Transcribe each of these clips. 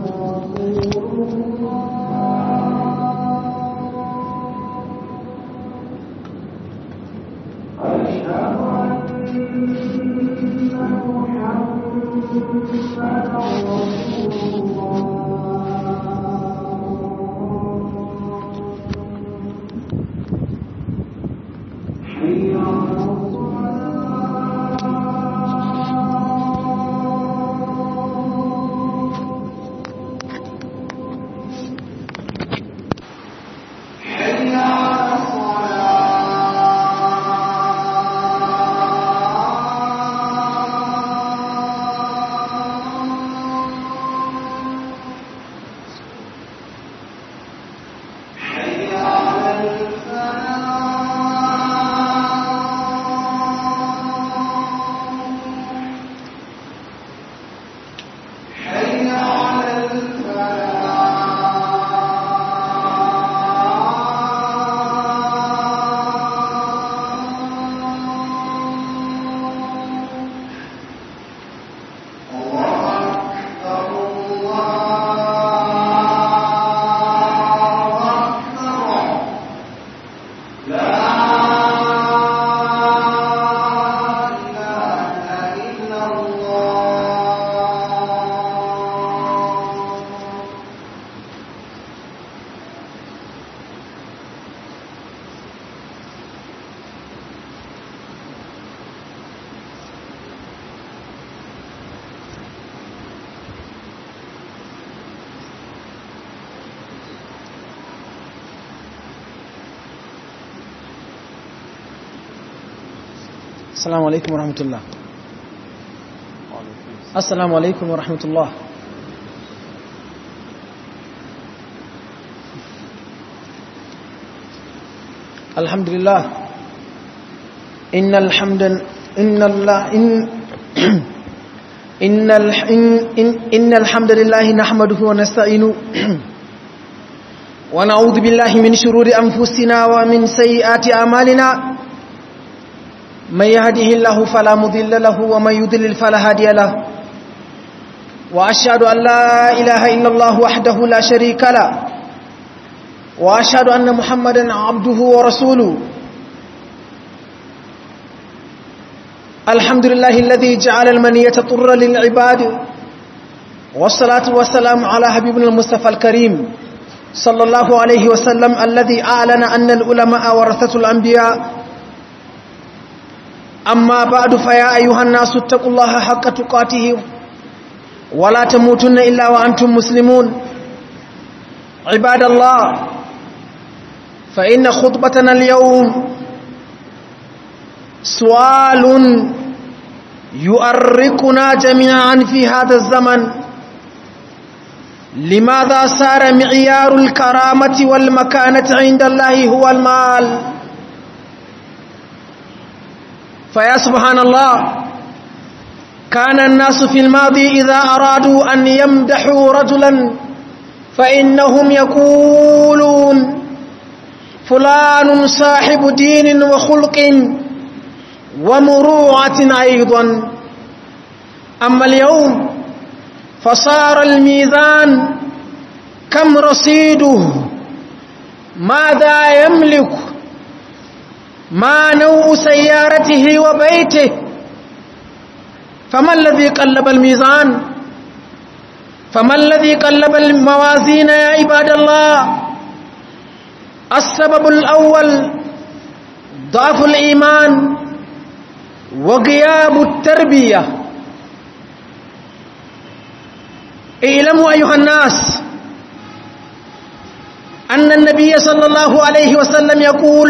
السلام عليكم ورحمة الله السلام عليكم ورحمة الله الحمد لله إن الحمد إن الله إن إن الح إن, إن, إن الحمد لله نحمده ونستعينه ونعوذ بالله من شرور أنفسنا ومن سيئات أعمالنا من يهده الله فلا مضل له ومن يضلل فلا هادي له وأشهد أن لا إله إلا الله وحده لا شريك له وأشهد أن محمدا عبده ورسوله الحمد لله الذي جعل المنية طر للعباد والصلاة والسلام على حبيبنا المصطفى الكريم صلى الله عليه وسلم الذي أعلن أن العلماء ورثة الأنبياء أما بعد فيا أيها الناس اتقوا الله حق تقاته ولا تموتن إلا وأنتم مسلمون عباد الله فإن خطبتنا اليوم سؤال يؤرقنا جميعا في هذا الزمن لماذا صار معيار الكرامة والمكانة عند الله هو المال فيا سبحان الله كان الناس في الماضي إذا أرادوا أن يمدحوا رجلا فإنهم يقولون فلان صاحب دين وخلق ومروعة أيضا أما اليوم فصار الميزان كم رصيده ماذا يملك ما نوع سيارته وبيته فما الذي قلب الميزان فما الذي قلب الموازين يا عباد الله السبب الأول ضعف الإيمان وغياب التربية اعلموا أيها الناس أن النبي صلى الله عليه وسلم يقول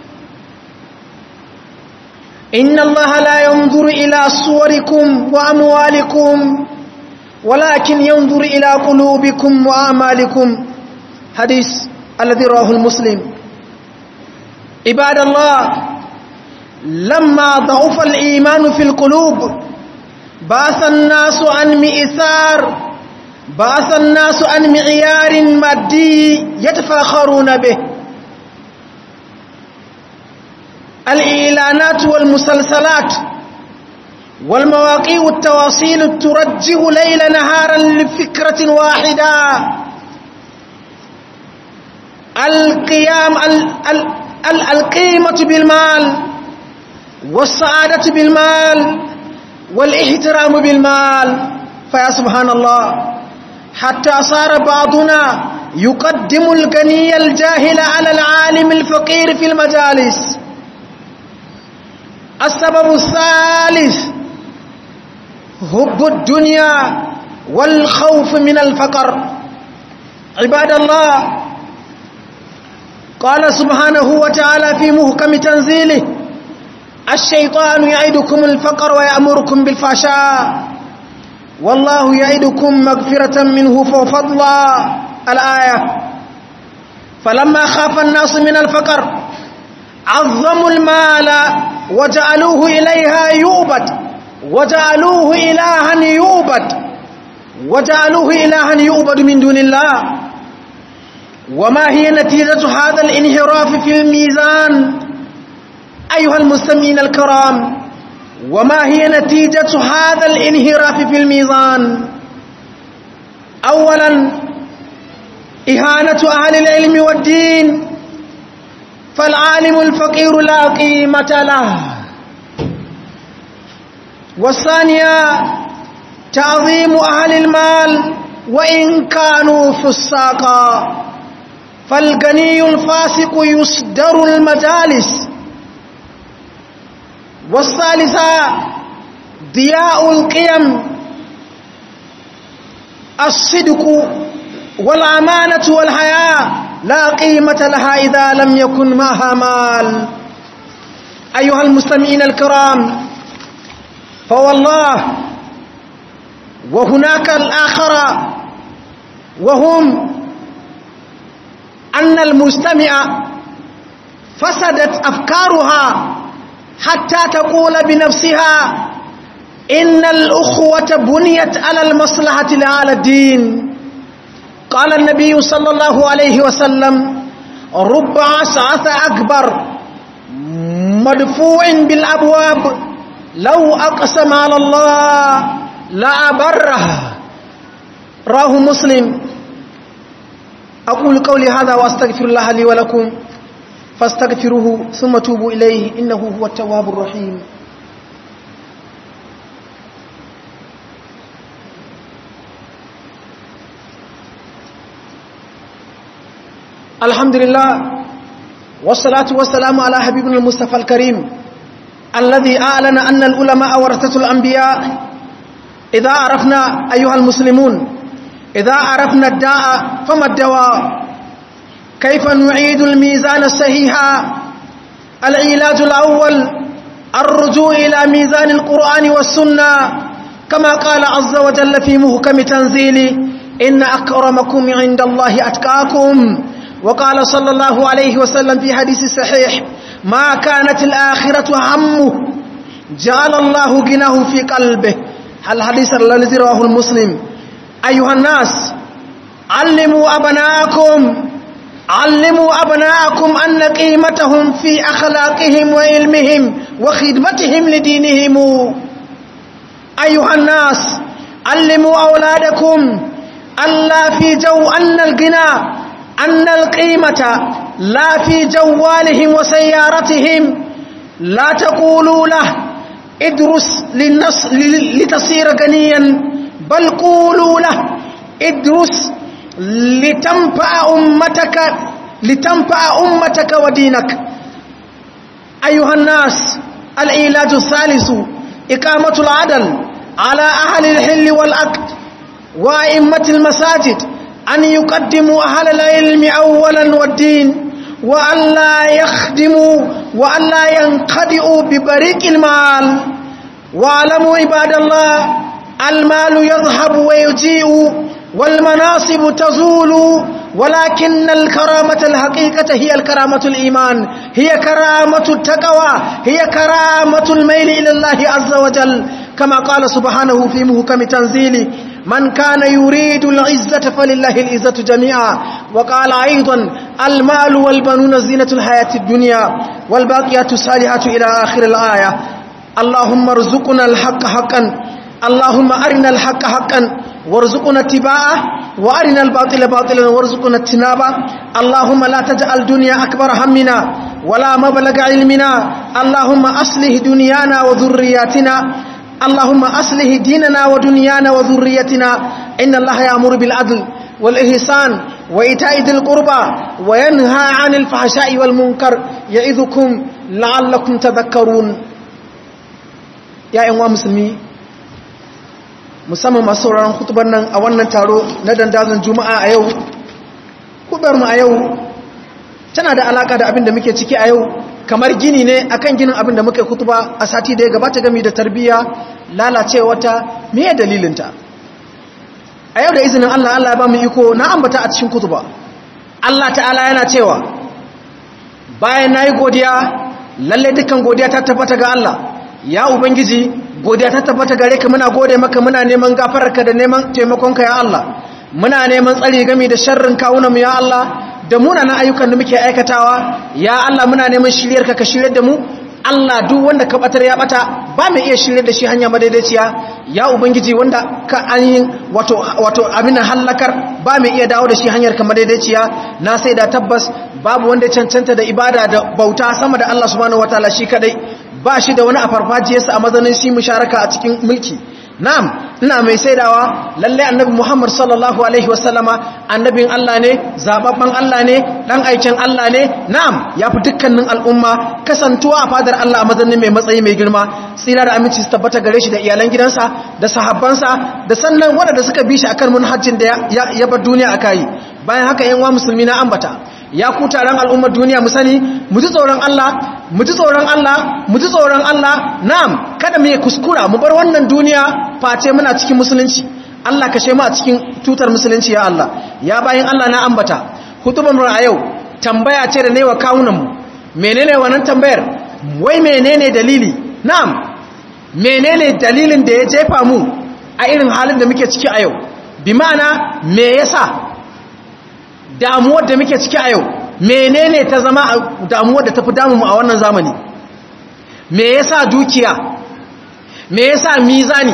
إن الله لا ينظر إلى صوركم وأموالكم ولكن ينظر إلى قلوبكم وأعمالكم حديث الذي رواه المسلم عباد الله لما ضعف الإيمان في القلوب باث الناس عن مئسار باث الناس عن معيار مادي يتفاخرون به الإعلانات والمسلسلات والمواقيع التواصيل ترجه ليل نهارا لفكرة واحدة القيام ال ال ال القيمة بالمال والسعادة بالمال والاحترام بالمال فيا سبحان الله حتى صار بعضنا يقدم الغني الجاهل على العالم الفقير في المجالس السبب الثالث حب الدنيا والخوف من الفقر عباد الله قال سبحانه وتعالى في محكم تنزيله الشيطان يعدكم الفقر ويأمركم بالفحشاء والله يعدكم مغفرة منه وفضلا الآية فلما خاف الناس من الفقر عظموا المال وجعلوه إليها يوبد وجعلوه إلها يوبد وجعلوه إلها يوبد من دون الله وما هي نتيجة هذا الانحراف في الميزان أيها المستمعين الكرام وما هي نتيجة هذا الانحراف في الميزان أولا إهانة أهل العلم والدين فالعالم الفقير لا قيمة له والثانية تعظيم أهل المال وإن كانوا فساقا فالغني الفاسق يصدر المجالس والثالثة ضياء القيم الصدق والأمانة والحياة لا قيمة لها إذا لم يكن معها مال أيها المستمعين الكرام فوالله وهناك الآخر وهم أن المستمع فسدت أفكارها حتى تقول بنفسها إن الأخوة بنيت على المصلحة لعلى الدين قال النبي صلى الله عليه وسلم رب عسعث أكبر مدفوع بالأبواب لو أقسم على الله لأبره راه مسلم أقول قولي هذا وأستغفر الله لي ولكم فاستغفروه ثم توبوا إليه إنه هو التواب الرحيم الحمد لله والصلاة والسلام على حبيبنا المصطفى الكريم الذي أعلن أن العلماء ورثة الأنبياء إذا عرفنا أيها المسلمون إذا عرفنا الداء فما الدواء كيف نعيد الميزان الصحيح العلاج الأول الرجوع إلى ميزان القرآن والسنة كما قال عز وجل في محكم تنزيله إن أكرمكم عند الله أتقاكم وقال صلى الله عليه وسلم في حديث صحيح ما كانت الآخرة همه جعل الله جناه في قلبه الحديث الذي رواه المسلم أيها الناس علموا أبناءكم علموا أبناءكم أن قيمتهم في أخلاقهم وعلمهم وخدمتهم لدينهم أيها الناس علموا أولادكم ألا في جو أن الغنى أن القيمة لا في جوالهم وسيارتهم لا تقولوا له ادرس للنص لتصير غنيا بل قولوا له ادرس لتنفع أمتك لتنفع أمتك ودينك أيها الناس العلاج الثالث إقامة العدل على أهل الحل والعقد وأئمة المساجد أن يقدموا أهل العلم أولا والدين وأن لا يخدموا وأن لا ينخدئوا ببريق المال واعلموا عباد الله المال يذهب ويجيء والمناصب تزول ولكن الكرامة الحقيقة هي الكرامة الإيمان هي كرامة التقوى هي كرامة الميل إلى الله عز وجل كما قال سبحانه في محكم تنزيله من كان يريد العزة فلله العزة جميعا وقال أيضا المال والبنون زينة الحياة الدنيا والباقيات الصالحات إلى آخر الآية اللهم ارزقنا الحق حقا اللهم أرنا الحق حقا وارزقنا اتباعه وأرنا الباطل باطلا وارزقنا اجتنابه اللهم لا تجعل دنيا أكبر همنا ولا مبلغ علمنا اللهم أصلح دنيانا وذرياتنا اللهم أصلح ديننا ودنيانا وذريتنا إن الله يأمر بالعدل والإحسان وإيتاء ذي القربى وينهى عن الفحشاء والمنكر يعظكم لعلكم تذكرون يا أيها المسلمين musamman masu sauraron hutubar nan a wannan taro na dandazon juma'a a yau kubar mu a yau tana da alaka da abin da muke ciki a yau kamar gini ne akan ginin abin da muke hutuba a sati da ya gabata gami da tarbiyya lalacewa ta meye dalilinta a yau da izinin Allah Allah ya ba mu iko na ambata a cikin kutuba Allah ta'ala yana cewa bayan nayi godiya lalle dukkan godiya ta tabbata ga Allah ya ubangiji godiya ta tabbata gare ka muna gode maka muna neman gafararka da neman taimakonka ya Allah muna neman tsari game da sharrin kawunan mu ya Allah da munanan ayyukan da muke aikatawa ya Allah muna neman shiryarka ka shiryar da mu Allah duk wanda ka batar ya bata ba mai iya shiryar da shi hanya madaidaiciya ya ubangiji wanda ka ainihin wato wato abin halakar ba mai iya dawo da shi hanyar ka madaidaiciya na sai da tabbas babu wanda ya cancanta da ibada da bauta sama da Allah subhanahu wataala shi kadai ba shi da wani a farfajiyarsa a mazanin shi musharaka a cikin mulki na'am ina mai saidawa lalle annabi Muhammad sallallahu alaihi wasallama annabin Allah ne zababban Allah ne dan aikin Allah ne na'am yafi dukkanin al'umma kasantuwa a fadar Allah a mazanin mai matsayi mai girma tsira da aminci su tabbata gare shi da iyalan gidansa da sahabbansa da sannan waɗanda suka bi shi akan manhajin da ya bar duniya akai bayan haka yan wa musulmi na ambata ya ku taron al'ummar duniya mu sani mu ji tsoron Allah mu ji tsoron Allah mu ji tsoron Allah na'am kada mu kuskura mu bar wannan duniya face muna cikin musulunci Allah kashe mu a cikin tutar musulunci ya Allah ya bayin Allah na ambata hutubar mu a yau tambaya ce da wa kawunan mu menene wannan tambayar wai menene dalili na'am menene dalilin da ya jefa mu a irin halin da muke ciki a yau bi ma'ana me yasa damuwar da muke ciki a yau menene ta zama damuwar da tafi damu a wannan zamani me yasa dukiya me yasa mizani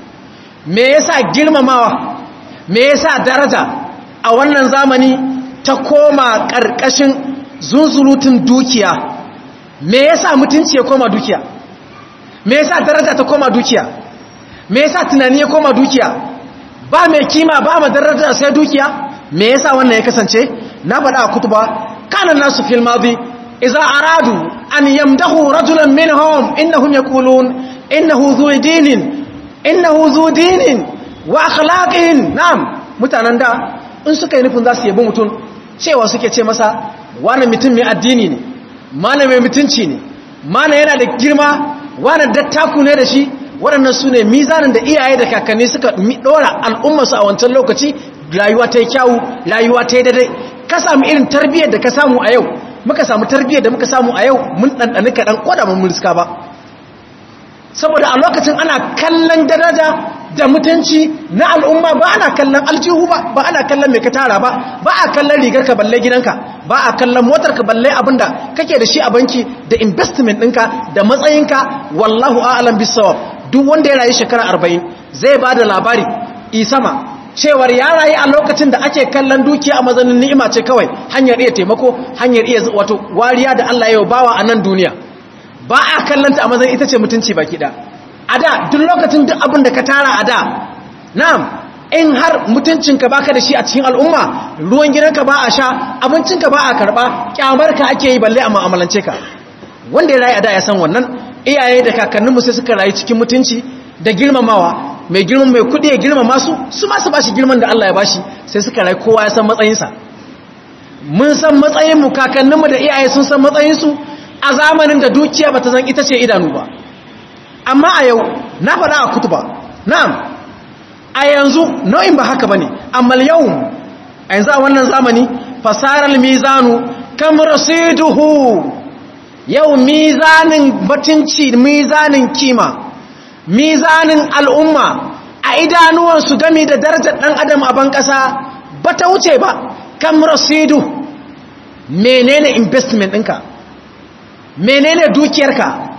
me yasa girmamawa me yasa daraja a wannan zamani ta koma ƙarƙashin zunzurutun dukiya me yasa mutunci ya koma dukiya me yasa daraja ta koma dukiya me yasa tunani ya koma dukiya ba mai kima ba ma daraja sai dukiya me yasa wannan ya kasance na faɗa a kutuba kana nasu fil madi idza aradu an yamdahu rajulan minhum innahum yaqulun innahu zu dinin innahu zu dinin wa akhlaqin na'am mutanen da in suka yi nufin za su yabi mutum cewa suke ce masa wani mutum mai addini ne mana mai mutunci ne mana yana da girma wani dattaku ne da shi waɗannan su ne mizanin da iyaye da kakanni suka ɗora al'ummarsu a wancan lokaci rayuwa ta yi kyawu rayuwa ta yi daidai ka samu irin tarbiyyar da ka samu a yau muka samu tarbiyyar da muka samu a yau mun ɗanɗani kaɗan ko da mun mulska ba saboda a lokacin ana kallon daraja da mutunci na al'umma ba ana kallon aljihu ba ba ana kallon mai ka tara ba ba a kallon rigar ka balle gidanka ba a kallon motar ka balle abinda kake da shi a banki da investment ɗinka da matsayinka wallahu a'alam bisawab duk wanda ya rayu shekara arba'in zai ba da labari isama cewar ya rayu a lokacin da ake kallon dukiya a mazanin ni'ima ce kawai hanyar iya taimako hanyar iya wato wariya da Allah ya bawa a nan duniya ba a kallanta a mazanin ita ce mutunci baki da a da duk lokacin duk abin da ka tara a da na'am in har mutuncinka baka da shi a cikin al'umma ruwan gidanka ba a sha abincinka ba a karba kyamarka ake yi balle a mu'amalance ka wanda ya rayu a da ya san wannan iyaye da kakanninmu sai suka rayu cikin mutunci da girmamawa mai girman mai kudi ya girmama su su ma su bashi girman da Allah ya bashi sai suka rayu kowa ya san matsayinsa mun san matsayinmu kakanninmu da iyaye sun san matsayinsu a zamanin da dukiya bata zan ita ce idanu ba amma a yau na faɗa a kutuba na'am a yanzu nau'in ba haka bane amma yau a yanzu a wannan zamani fasarar mizanu kam rasiduhu yau mizanin batunci mizanin kima mizanin al'umma a idanuwansu gami da darajar ɗan adam a ban ƙasa ba ta wuce ba kam rasidu menene investment ɗinka menene dukiyarka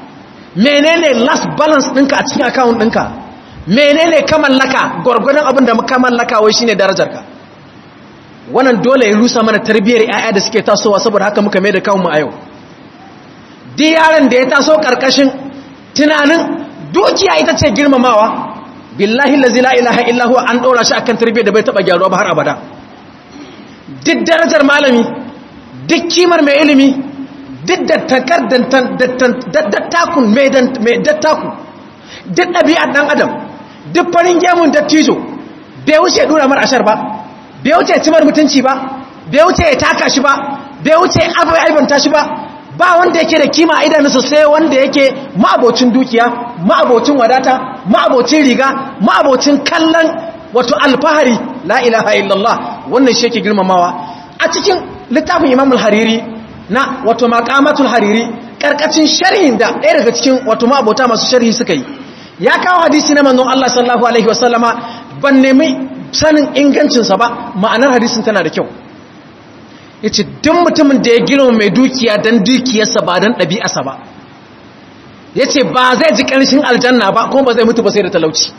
menene last balance ɗinka a cikin account ɗinka menene ka mallaka gwargwadon abin da ka mallaka wai shine darajarka wannan dole ya rusa mana tarbiyyar 'ya'ya da suke tasowa saboda haka muka mai da kawunmu a yau duk yaron da ya taso karkashin tunanin dukiya ita ce girmamawa billahi lazi la ilaha illahu an ɗora shi akan tarbiyyar da bai taɓa gyaruwa ba har abada duk darajar malami duk kimar mai ilimi duk dattakar dattakun mai dattaku duk ɗabi'ar ɗan adam duk farin gemun dattijo bai wuce ɗura mar ashar ba bai wuce cimar mutunci ba bai wuce ya taka shi ba bai wuce aibanta shi ba ba wanda yake da kima a idanunsa sai wanda yake ma'abocin dukiya ma'abocin wadata ma'abocin riga ma'abocin kallon wato alfahari la ilaha illallah wannan shi yake girmamawa a cikin littafin imam al-hariri na wato maqamatul hariri karkacin sharhin da ɗaya daga cikin wato ma'abota masu sharhi suka yi ya kawo hadisi na manzon Allah sallallahu alaihi wasallama ban nemi sanin ingancinsa ba ma'anar hadisin tana da kyau ya ce duk mutumin da ya girma mai dukiya don dukiyarsa ba don ɗabi'arsa ba ya ce ba zai ji ƙarshen aljanna ba kuma ba zai mutu ba sai da talauci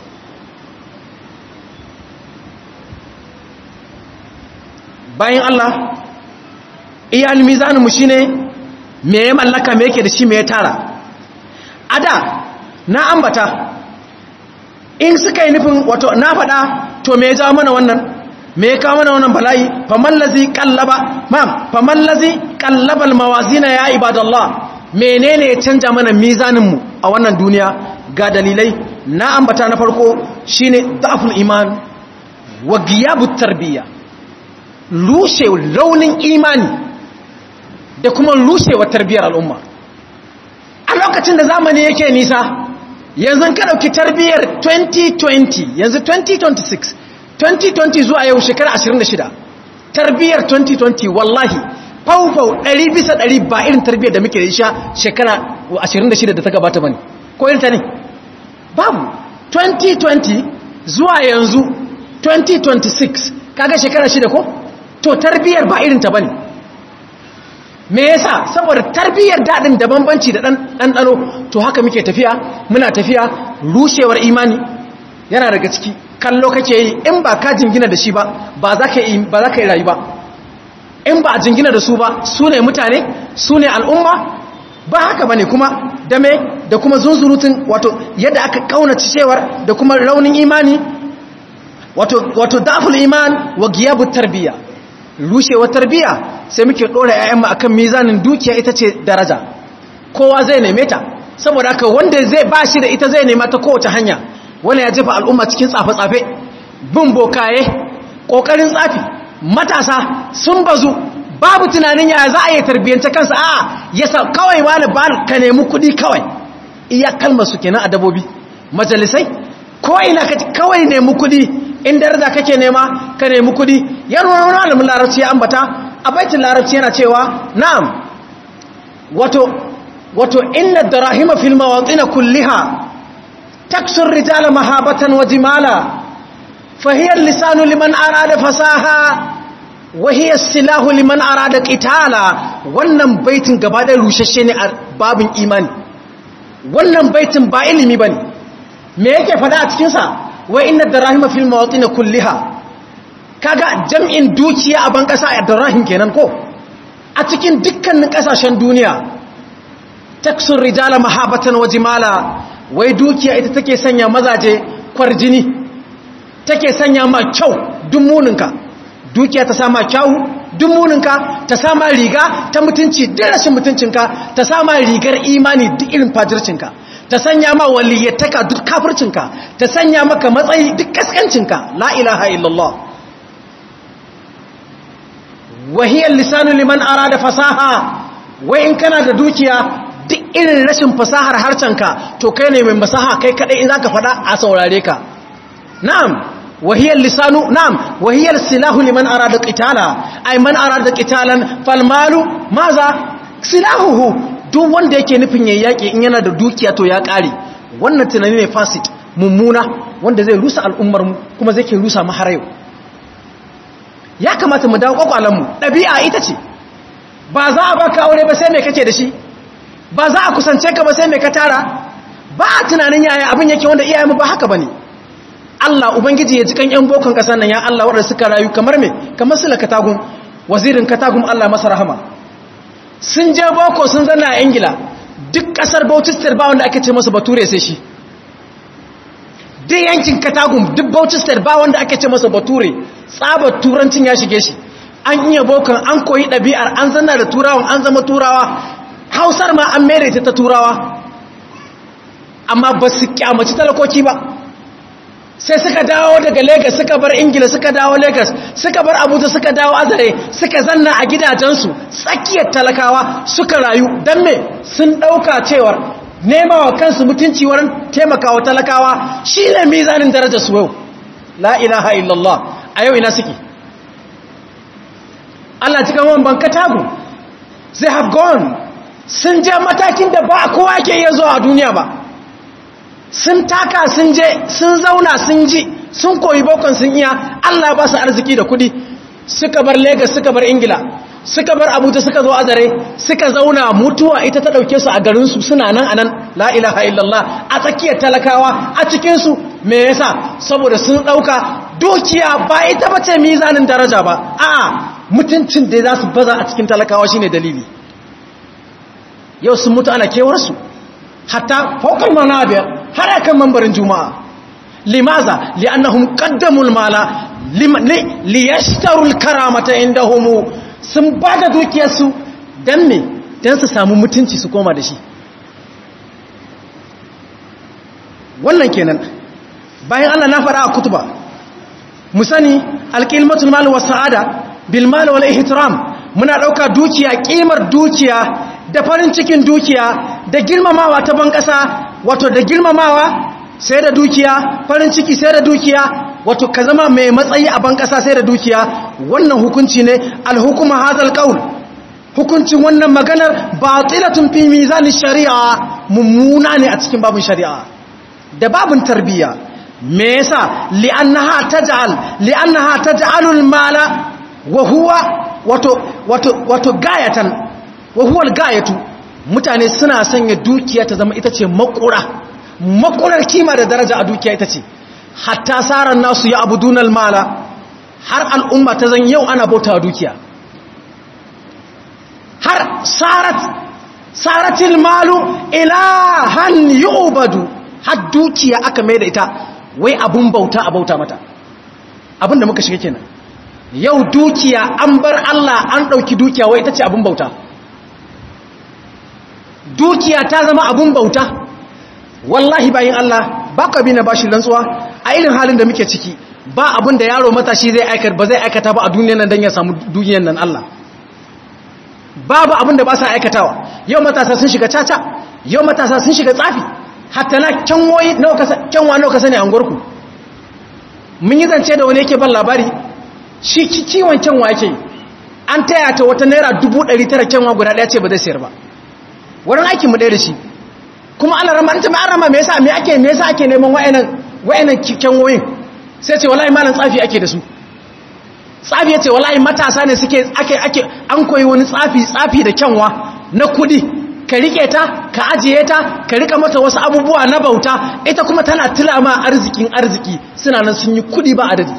bayan Allah iyal mizaninmu shi ne me ya mallaka me yake da shi me ya tara a da na ambata in suka yi nufin wato na faɗa to me ya jawo mana wannan me ya kawo mana wannan bala'i famallazi kallaba mam famallazi kallabal mawazina ya ibadallah menene ya canja mana mizanin mu a wannan duniya ga dalilai na ambata na farko shine da'ful iman wa giyabut tarbiyya rushe raunin imani da kuma rushewa tarbiyyar al'umma a lokacin da zamani yake nisa yanzu ka dauki tarbiyyar 2020 yanzu 2026 2020 zuwa yau shekara 26 tarbiyyar 2020 wallahi faufau 100 bisa 100 ba irin tarbiyyar da muke da isha shekara 26 da ta gabata bane ko irin ta ne babu 2020 zuwa yanzu 2026 kaga shekara shida ko to tarbiyyar ba irin ta bane me yasa saboda tarbiyyar dadin da bambanci da ɗanɗano to haka muke tafiya muna tafiya rushewar imani yana daga ciki kallo kake yi in ba ka jingina da shi ba ba za ka yi rayu ba in ba a jingina da su ba su ne mutane su ne al'umma ba haka ba ne kuma dame da kuma zunzurutun wato yadda aka kaunaci cewar da kuma raunin imani wato daful iman wa giyabu tarbiyya rushewa tarbiyya sai muke ɗora 'ya'yanmu a kan mizanin dukiya ita ce daraja kowa zai neme ta saboda haka wanda zai ba shi da ita zai nema ta kowace hanya wani ya jefa al'umma cikin tsafe-tsafe bin bokaye ƙoƙarin tsafi matasa sun bazu babu tunanin ya za a yi tarbiyyance kansa a ya sa kawai wani ba ka nemi kuɗi kawai iya kalmar su kenan a dabobi majalisai ko ina kawai nemi kuɗi in daraja kake nema ka nemi kuɗi yan wani alamun larabci ya ambata a baitin larabci yana cewa na'am wato wato inna darahima fil mawatin kulliha taksu rijala mahabatan wa jimala fa hiya lisanu liman arada fasaha wa hiya silahu liman arada qitala wannan baitin gaba da rushashe ne a babin imani wannan baitin ba ilimi bane me yake fada a cikin sa wa inna darahima fil mawatin kulliha kaga jam'in dukiya a ban kasa a darahim kenan ko a cikin dukkanin kasashen duniya taksur rijala mahabatan wa jimala wai dukiya ita take sanya mazaje kwarjini take sanya ma kyau dummuninka dukiya ta sama kyau dummuninka ta sama riga ta mutunci duk rashin mutuncinka ta sama rigar imani duk irin fajircinka ta sanya ma waliyyataka duk kafircinka ta sanya maka matsayi duk kaskancinka la ilaha illallah wahiyar lisanu liman arada fasaha wai in kana da dukiya duk irin rashin fasahar harcenka to kai ne mai masaha kai kadai in zaka fada a saurare ka na'am wahiyar lisanu na'am wahiyar silahu liman arada qitala ay man arada qitalan fal malu maza silahuhu duk wanda yake nufin yayi yaki in yana da dukiya to ya kare wannan tunani ne fasid mummuna wanda zai rusa al'ummar mu kuma zai ke rusa mu har yau ya kamata mu dawo kwakwalan mu dabi'a ita ce ba za a baka aure ba sai me kake da shi ba za a kusance ka ba sai mai ka tara ba a tunanin yaya abin yake wanda iyayenmu ba haka bane Allah ubangiji ya jikan yan bokon kasar nan ya Allah wanda suka rayu kamar me kamar sula katagun wazirin katagun Allah masa rahama sun je boko sun zanna a Ingila duk kasar Bauchi State ba wanda ake ce masa bature sai shi duk yankin katagum duk Bauchi State ba wanda ake ce masa bature tsabar turancin ya shige shi an iya bokon an koyi ɗabi'ar an zanna da turawan an zama turawa hausar ma an mere ta turawa amma ba su kyamaci talakoki ba sai suka dawo daga lagos suka bar ingila suka dawo lagos suka bar abuja suka dawo azare suka zanna a gidajensu tsakiyar talakawa suka rayu don me sun ɗauka cewar nema wa kansu mutunci wurin taimakawa talakawa shi ne mizanin darajar su yau la ilaha illallah a yau ina suke Allah cikin wani banka tagu they have gone sun je matakin da ba kowa ke iya zuwa a duniya ba sun taka sun je sun zauna sun ji sun koyi bokon sun iya Allah ba su arziki da kudi suka bar Lagos suka bar Ingila suka bar Abuja suka zo Azare suka zauna mutuwa ita ta dauke su a garin su suna nan anan la ilaha illallah a tsakiyar talakawa a cikin su me yasa saboda sun dauka dukiya ba ita bace mizanin daraja ba a'a mutuncin da za su baza a cikin talakawa shine dalili yau sun mutu ana kewarsu hatta fokal manabir har akan mambarin juma'a limaza li'annahum qaddamul mala liyashtarul karamata indahum sun bada dukiyarsu dan me dan su samu mutunci su koma da shi wannan kenan bayan Allah na fara a kutuba mu sani alqilmatul mal was sa'ada bil mal wal ihtiram muna dauka dukiya kimar dukiya da farin cikin dukiya da girmamawa ta ban ƙasa wato da girmamawa sai da dukiya farin ciki sai da dukiya wato ka zama mai matsayi a ban ƙasa sai da dukiya wannan hukunci ne alhukuma hazal qaul hukuncin wannan maganar batilatun fi mizanin shari'a mummuna ne a cikin babin shari'a da babin tarbiyya me yasa li'annaha taj'al li'annaha taj'alul mala wa huwa wato wato wato gayatan wahuwar gayatu mutane suna sanya dukiya ta zama ita ce makura makurar kima da daraja a dukiya ita ce hatta saran nasu ya abu dunal mala har al'umma ta zan yau ana bauta dukiya har sarat saratil malu ilahan yu'badu har dukiya aka mai da ita wai abun bauta a bauta mata abin da muka shiga kenan yau dukiya an bar Allah an ɗauki dukiya wai ita ce abun bauta dukiya ta zama abun bauta wallahi bayin Allah ba ka bi na bashi rantsuwa a irin halin da muke ciki ba abun da yaro matashi zai aikata ba zai aikata ba a duniyar nan don ya samu duniyar nan Allah babu abun da ba sa aikatawa yau matasa sun shiga caca yau matasa sun shiga tsafi hatta na kyanwoyi kyanwa nawa ka sani a ngorku mun yi zance da wani yake ban labari shi kiwon kyanwa yake an taya ta wata naira dubu ɗari tara kyanwa guda ɗaya ce ba zai sayar ba wurin aikinmu ɗaya da shi kuma ana rama ita mai an rama me yasa me ake me yasa ake neman wa'annan wa'annan kyanwoyin sai ce wallahi malam tsafi ake da su tsafi yace wallahi matasa ne suke ake ake an koyi wani tsafi tsafi da kyanwa na kudi ka rike ta ka ajiye ta ka rika mata wasu abubuwa na bauta ita kuma tana tilama arzikin arziki suna nan sun yi kudi ba adadi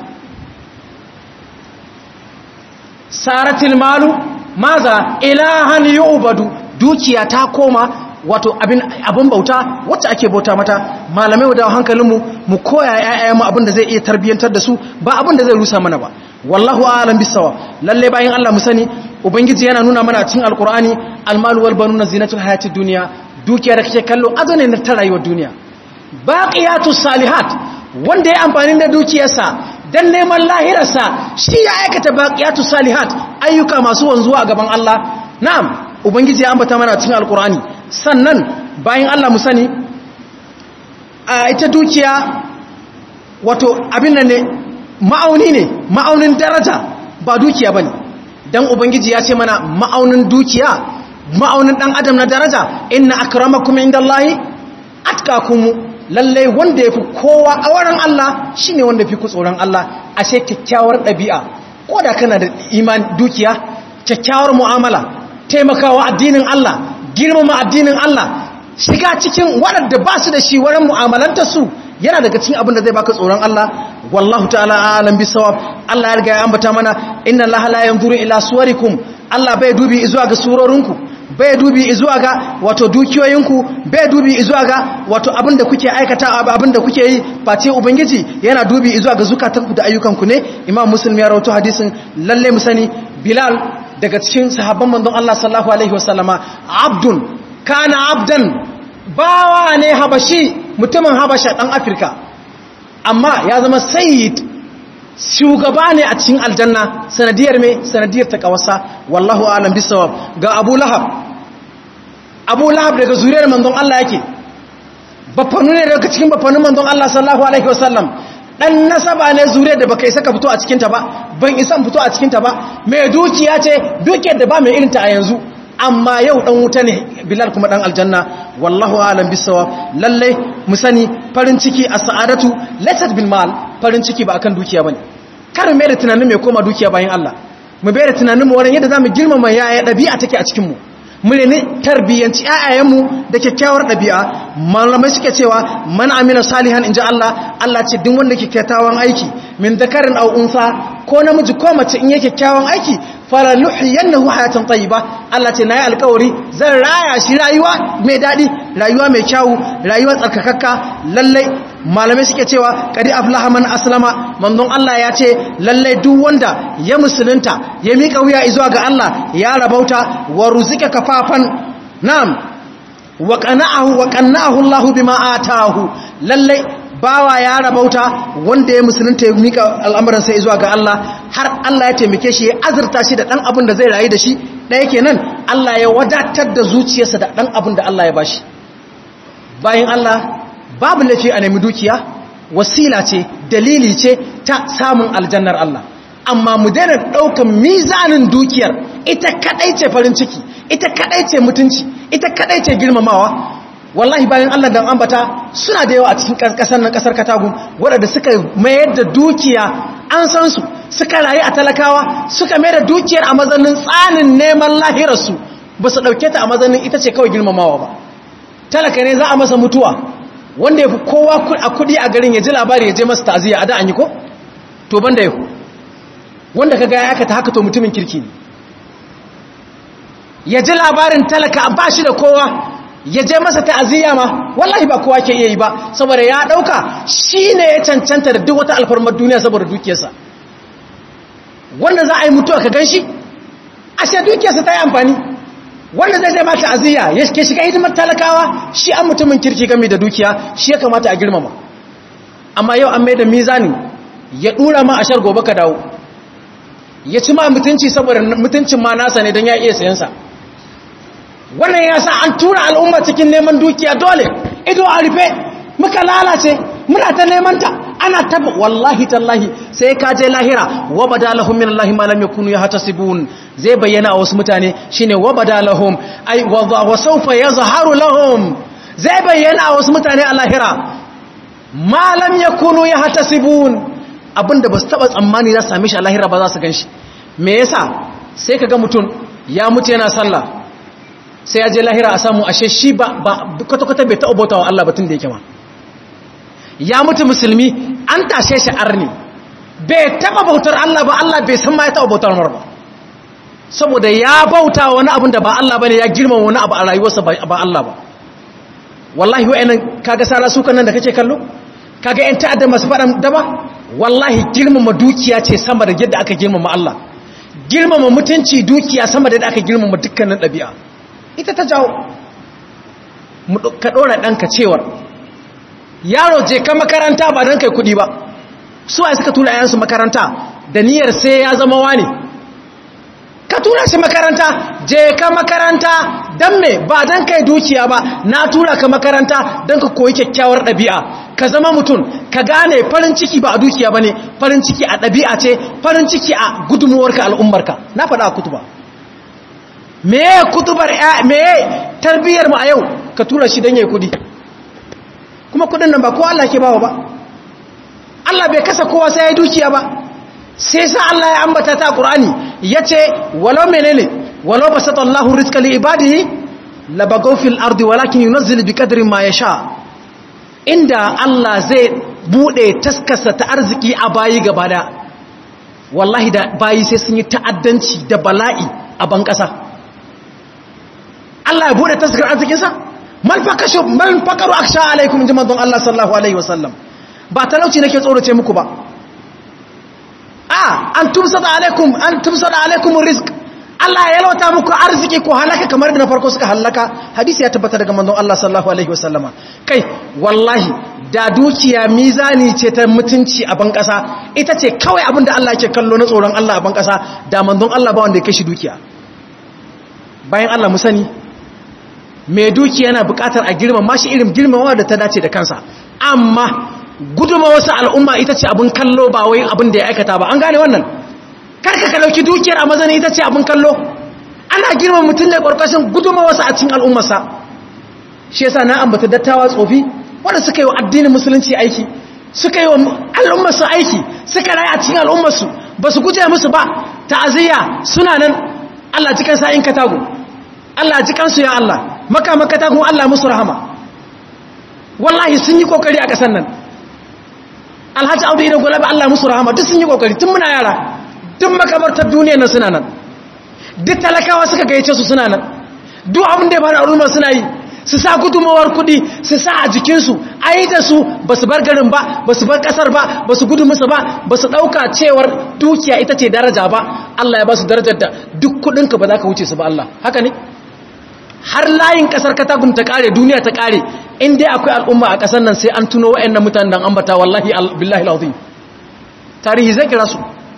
saratil malu maza ilahan yu'badu dukiya ta koma wato abin abin bauta wacce ake bauta mata malamai da hankalinmu mu koya ƴaƴayenmu abin da zai iya tarbiyantar da su ba abin da zai rusa mana ba wallahu a'lam bisawa lalle bayan Allah mu sani ubangiji yana nuna mana cikin alqur'ani almalu wal banuna zinatul hayatid dunya dukiya da kake kallo azo ne na ta rayuwar duniya baqiyatus salihat wanda ya amfani da dukiyarsa dan neman lahirarsa shi ya aikata baqiyatus salihat ayyuka masu wanzuwa a gaban Allah na'am ubangiji ya ambata mana cikin alkur'ani sannan bayan Allah mu sani a ita dukiya wato abin nan ne ma'auni ne ma'aunin daraja ba dukiya bane dan ubangiji ya ce mana ma'aunin dukiya ma'aunin dan adam na daraja inna akramakum indallahi atqakum lalle wanda yafi kowa a wurin Allah shine wanda yafi ku tsoron Allah ashe kyakkyawar dabi'a koda kana da iman dukiya kyakkyawar mu'amala taimakawa addinin Allah girmama addinin Allah shiga cikin waɗanda ba su da shi wurin mu'amalanta su yana daga cikin abin da zai baka tsoron Allah wallahu ta'ala alam bisawab Allah ya riga ya ambata mana inna allaha la yanzuru ila suwarikum Allah bai dubi zuwa ga surorinku bai dubi zuwa ga wato dukiyoyinku bai dubi zuwa ga wato abin da kuke aikata abin da kuke yi face ubangiji yana dubi zuwa ga zukatanku da ayyukanku ne imam muslim ya rawaito hadisin lalle mu sani bilal daga cikin sahabban manzon Allah sallallahu alaihi wasallama abdun kana abdan bawa ne habashi mutumin habasha dan afirka amma ya zama sayyid shugaba ne a cikin aljanna sanadiyar me sanadiyar ta kawasa wallahu alam bisawab ga abu lahab abu lahab daga zuriyar manzon Allah yake bafanu ne daga cikin bafanun manzon Allah sallallahu alaihi wasallam dan nasaba ne zuriyar da baka isa ka fito a cikin ta ba ban isa fito a cikin ta ba mai dukiya ce dukiyar da ba mai irin ta a yanzu amma yau dan wuta ne bilal kuma dan aljanna wallahu alam bisawab lalle mu sani farin ciki a sa'adatu laysat bil mal farin ciki ba akan dukiya bane kar mu da tunanin mai koma dukiya bayan Allah mu bai da tunanin mu wurin yadda zamu girmama yaya dabi'a take a cikin mu mu ne tarbiyyanci ayayen mu da kyakkyawar dabi'a malamai suke cewa man amina salihan inja Allah Allah ce duk wanda ke kyakkyawan aiki min dakarin aw unsa ko namiji ko mace in yake kyakkyawan aiki fara nuhiyannahu hayatan tayyiba Allah ce nayi alƙawari zan raya shi rayuwa mai dadi rayuwa mai kyau rayuwa tsarkakakka lalle malamai suke cewa qadi aflaha man aslama manzon Allah ya ce lalle duk wanda ya musulunta ya mika wuya zuwa ga Allah ya rabauta wa ruzika kafafan na'am wa qana'ahu wa qanna'ahu Allah bima atahu lalle bawa ya rabauta wanda ya musulunta ya mika al'amuran sai zuwa ga Allah har Allah ya taimake shi ya azurta shi da dan abin da zai rayu da shi ɗaya kenan Allah ya wadatar da zuciyarsa da dan abin da Allah ya bashi bayan Allah babu laifi a nemi dukiya wasila ce dalili ce ta samun aljannar Allah amma mu daina ɗaukan mizanin dukiyar ita kadai ce farin ciki ita kadai ce mutunci ita kadai ce girmamawa wallahi bayan Allah dan ambata suna da yawa a cikin kasar nan kasar Katagun waɗanda suka mayar da dukiya an san su suka rayu a talakawa suka mayar da dukiyar a mazanin tsanin neman lahirarsu ba su ɗauke ta a mazanin ita ce kawai girmamawa ba talaka ne za a masa mutuwa wanda ya fi kowa a kudi a garin ya ji labari ya je masa ta'aziyya a da an yi ko to ban da yahu wanda ka gaya aka ta haka to mutumin kirki ne ya ji labarin talaka ba shi da kowa ya je masa ta'aziyya ma wallahi ba kowa ke iya yi ba saboda ya dauka shine ya cancanta da duk wata alfarmar duniya saboda dukiyarsa wanda za a yi mutuwa ka ganshi ashe dukiyarsa ta yi amfani wanda zai zai ma ta'aziyya ya ke shiga hidimar talakawa shi an mutumin kirki game da dukiya shi ya kamata a girmama amma yau an mai da mizani ya dura ma a shar gobe ka dawo ya ci ma mutunci saboda mutuncin ma nasa ne don ya iya sayansa wannan ya sa an tura al'umma cikin neman dukiya dole ido a rufe muka lalace muna ta neman ta ana taba wallahi tallahi sai ka je lahira wa badalahum min allahi ma lam yakunu yahtasibun zai bayyana a wasu mutane shine wa badalahum ay wa sawfa yazharu lahum zai bayyana a wasu mutane a lahira ma lam yakunu yahtasibun abinda ba su taba tsammani za su same shi a lahira ba za su ganshi me yasa sai kaga mutum ya mutu yana sallah sai ya je lahira a samu ashe shi ba kwata-kwata bai taɓa bauta wa Allah batun da yake ma ya mutu musulmi an tashe shi arni bai taɓa bautar Allah ba Allah bai san ma ya taɓa bautar mar ba saboda ya bauta wani abin da ba Allah ba ne ya girma wani abu a rayuwarsa ba Allah ba wallahi wa'annan kaga sara sukan nan da kake kallo kaga yan ta'adda masu faɗan daba wallahi girmama dukiya ce sama da yadda aka girmama Allah girmama mutunci dukiya sama da yadda aka girmama dukkanin ɗabi'a ita ta jawo ka ɗora ɗanka cewar yaro je ka makaranta ba don kai kuɗi ba su a suka tura yayansu makaranta da niyyar sai ya zama wani ka tura shi makaranta je ka makaranta don me ba don kai dukiya ba na tura ka makaranta don ka koyi kyakkyawar ɗabi'a ka zama mutum ka gane farin ciki ba a dukiya ba ne farin ciki a ɗabi'a ce farin ciki a gudunmuwarka al'ummarka na faɗa a kutuba meye kutubar meye tarbiyyar mu a yau ka tura shi don yayi kudi kuma kudin nan ba ko Allah ke bawa ba Allah bai kasa kowa sai ya dukiya ba sai sa Allah ya ambata ta Qur'ani yace walau menene walau basatallahu rizqa li ibadihi labagaw fil ardi walakin yunzilu biqadri ma yasha inda Allah zai bude taskasa ta arziki a bayi gaba da wallahi da bayi sai sun yi ta'addanci da bala'i a ban kasa Allah ya bude taskar arzikinsa mal fakashu mal fakaru aksha alaikum jiman don Allah sallallahu alaihi wasallam ba talauci nake tsorace muku ba a an tumsada alaikum an tumsada alaikum rizq Allah ya yalwata muku arziki ko halaka kamar da na farko suka halaka hadisi ya tabbata daga manzon Allah sallallahu alaihi wasallama kai wallahi da dukiya mizani ce ta mutunci a ban kasa ita ce kawai abin da Allah yake kallo na tsoron Allah a ban kasa da manzon Allah ba wanda ya kashi dukiya bayan Allah mu sani mai dukiya yana buƙatar a girmama shi irin girmamawa da ta dace da kansa amma guduma wasu al'umma ita ce abin kallo ba wai abin da ya aikata ba an gane wannan karka ka dauki dukiyar a mazani ita ce abin kallo ana girma mutum ne ƙwarƙashin guduma wasu a cikin al'ummarsa shi yasa na ambata dattawa tsofi wanda suka yi wa addinin musulunci aiki suka yi wa al'ummarsu aiki suka rayu a cikin al'ummarsu ba su guje musu ba ta'aziyya suna nan Allah cikin sa'in katago Allah cikansu ya Allah maka maka tagun Allah musu rahama wallahi sun yi kokari a ƙasar nan alhaji audu da gulabi Allah musu rahama duk sun yi kokari tun muna yara duk makabartar duniya nan suna nan duk talakawa suka gayyace su suna nan duk abin da ya bada al'umma suna yi su sa gudunmawar kudi su sa a jikinsu a yi da su ba su bar garin ba ba su bar kasar ba ba su gudu musu ba ba su ɗauka cewar dukiya ita ce daraja ba Allah ya ba su darajar da duk kudinka ba za ka wuce su ba Allah haka ne har layin kasar katagun ta kare duniya ta kare in dai akwai al'umma a kasar nan sai an tuno wa'annan mutanen dan ambata wallahi billahi alazim tarihi zai kira su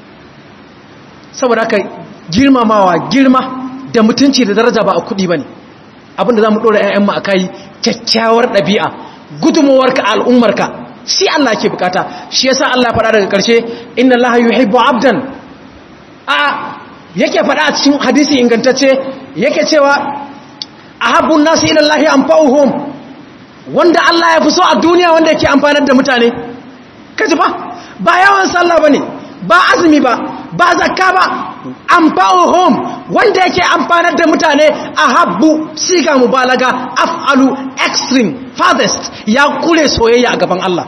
saboda haka girmamawa girma da mutunci da daraja ba a kudi bane abinda zamu dora ƴaƴan mu akai kyakkyawar dabi'a gudumuwarka al'ummarka shi Allah ke bukata shi yasa Allah ya faɗa daga ƙarshe inna Allah yuhibbu 'abdan a yake faɗa a cikin hadisi ingantacce yake cewa ahabbun nasu ila Allah anfa'uhum wanda Allah ya fi so a duniya wanda yake amfanar da mutane kaji ba ba yawan sallah bane ba azumi ba ba zakka ba anfa'uhum wanda yake amfanar da mutane ahabbu siga mubalaga af'alu extreme farthest ya kure soyayya a gaban Allah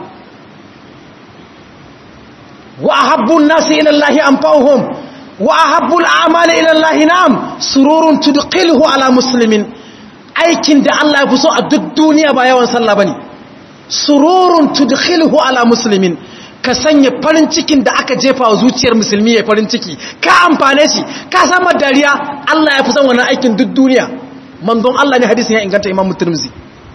wa ahabbun nasu ila Allah anfa'uhum wa ahabbul a'mali ila Allah na'am sururun tudqiluhu ala muslimin aikin da Allah ya fi so a duk duniya ba yawan sallah bane sururun tudkhiluhu ala muslimin ka sanya farin cikin da aka jefa wa zuciyar musulmi ya farin ciki ka amfane shi ka san dariya Allah ya fi son wannan aikin duk duniya manzon Allah ne hadisin ya inganta Imam Tirmidhi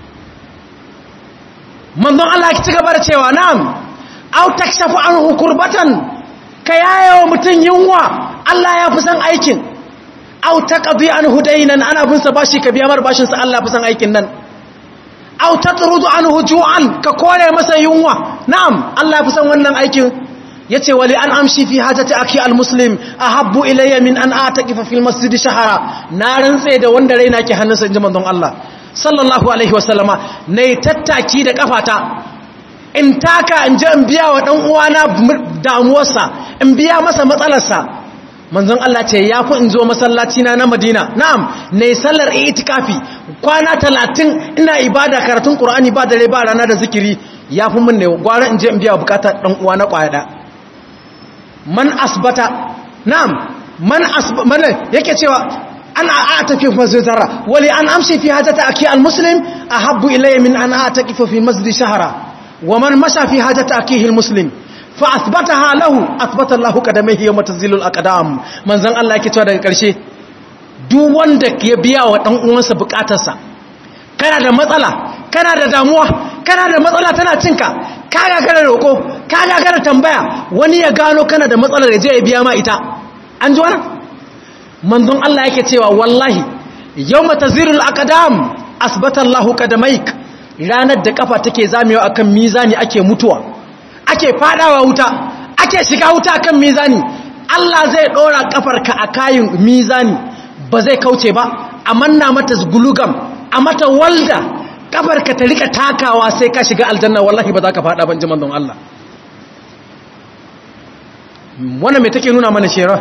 manzon Allah ya ci gaba da cewa na'am aw takshafu anhu kurbatan ka yayewa mutun yunwa Allah ya fi son aikin aw taqdi anhu daynan ana bin sa bashi ka biya mar bashin sa Allah fi san aikin nan aw tatrudu anhu ju'an ka kore masa yunwa na'am Allah fi san wannan aikin yace wali an amshi fi hajati akhi almuslim ahabbu ilayya min an ataqifa fil masjid shahara na rantse da wanda raina ke hannunsa inji manzon Allah sallallahu alaihi wasallama nayi tattaki da kafata in taka in je in biya wa dan uwana damuwarsa in biya masa matsalarsa manzon Allah ce ya fi in zo masallaci na na Madina na'am ne sallar itikafi kwana talatin ina ibada karatun Qur'ani ba dare ba rana da zikiri ya fi min ne gwara in je in biya bukata dan uwa na kwaya man asbata na'am man asbata yake cewa ana a'tafi fi masjid zarra wali an amshi fi hajati aki almuslim ahabbu ilayya min an a'tafi fi masjid shahra wa man masha fi hajati akihi almuslim fa asbataha lahu asbata Allahu qadamaihi yawma tazilul aqdam manzon Allah yake cewa daga karshe duk wanda ya biya wa dan uwansa bukatarsa kana da matsala kana da damuwa kana da matsala tana cinka ka gagara roko ka gagara tambaya wani ya gano kana da matsalar da je ya biya ma ita an ji wannan manzon Allah yake cewa wallahi yawma tazilul aqdam asbata Allahu qadamaik ranar da kafa take zamewa akan mizani ake mutuwa ake fadawa wuta ake shiga wuta kan mizani Allah zai dora kafarka a kayin mizani ba zai kauce ba a manna mata gulugam a mata walda kafarka ta rika takawa sai ka shiga aljanna wallahi ba za ka fada ban jiman don Allah wannan mai take nuna mana shera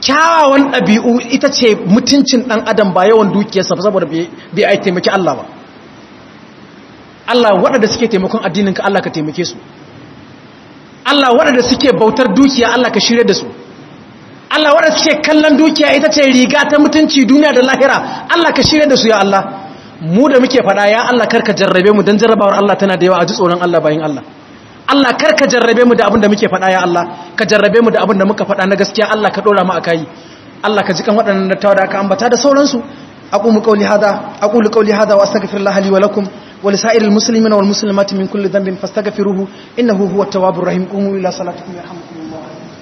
kyawawan ɗabi'u ita ce mutuncin ɗan adam ba yawan dukiyarsa ba saboda bai a taimaki Allah ba Allah waɗanda suke taimakon addininka Allah ka taimake su Allah waɗanda suke bautar dukiya Allah ka shirya da su Allah waɗanda suke kallon dukiya ita ce riga ta mutunci duniya da lahira Allah ka shirya da su ya Allah mu da muke faɗa ya Allah karka jarrabe mu don jarrabawar Allah tana da yawa a ji tsoron Allah bayan Allah Allah karka jarrabe mu da abin da muke faɗa ya Allah ka jarrabe mu da abin da muka faɗa na gaskiya Allah ka ɗora mu a kai Allah ka ji kan waɗannan dattawa da aka ambata da sauransu aqumu qawli hadha aqulu qawli hadha wa astaghfirullaha li wa lakum wa li sa'iril muslimina wal muslimati min kulli dhanbin fastaghfiruhu innahu huwat tawwabur rahim qumu ila salatikum yarhamukum